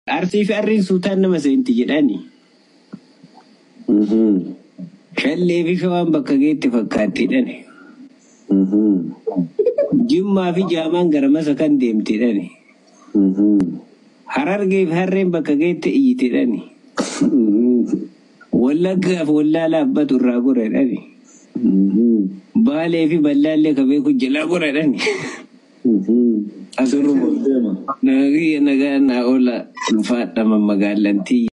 Arsii fi harreen suutaan nama seenti jedhani. Shallee fi shawaan bakka geetti fakkaattiidhani. Jimmaa fi jaamaan gara masa kan deemtidhani. Harargee fi harreen bakka geetti iyyitidhani. Wallaggaa fi wallaalaa abbatu irraa goradhani. Baalee fi ballaallee ka beeku jalaa goradhani. Asirruma. Nagaa naa oola ulfaadhama magaalantii.